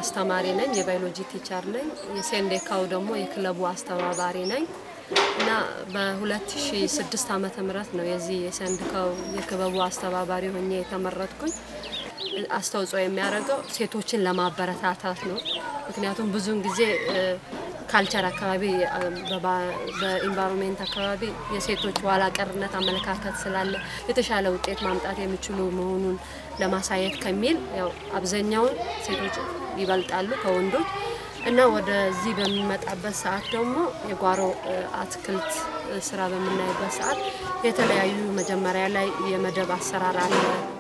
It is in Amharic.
አስተማሪ ነኝ፣ የባዮሎጂ ቲቸር ነኝ። የሴንዴካው ደግሞ የክለቡ አስተባባሪ ነኝ እና በ2006 ዓመተ ምህረት ነው የዚህ የሴንዴካው የክበቡ አስተባባሪ ሆኜ የተመረጥኩኝ። አስተዋጽኦ የሚያደርገው ሴቶችን ለማበረታታት ነው። ምክንያቱም ብዙውን ጊዜ ካልቸር አካባቢ በኢንቫይሮንሜንት አካባቢ የሴቶች ኋላ ቀርነት አመለካከት ስላለ የተሻለ ውጤት ማምጣት የሚችሉ መሆኑን ለማሳየት ከሚል ያው አብዛኛውን ሴቶች ይበልጣሉ ከወንዶች እና ወደዚህ በሚመጣበት ሰዓት ደግሞ የጓሮ አትክልት ስራ በምናይበት ሰዓት የተለያዩ መጀመሪያ ላይ የመደብ አሰራር አለ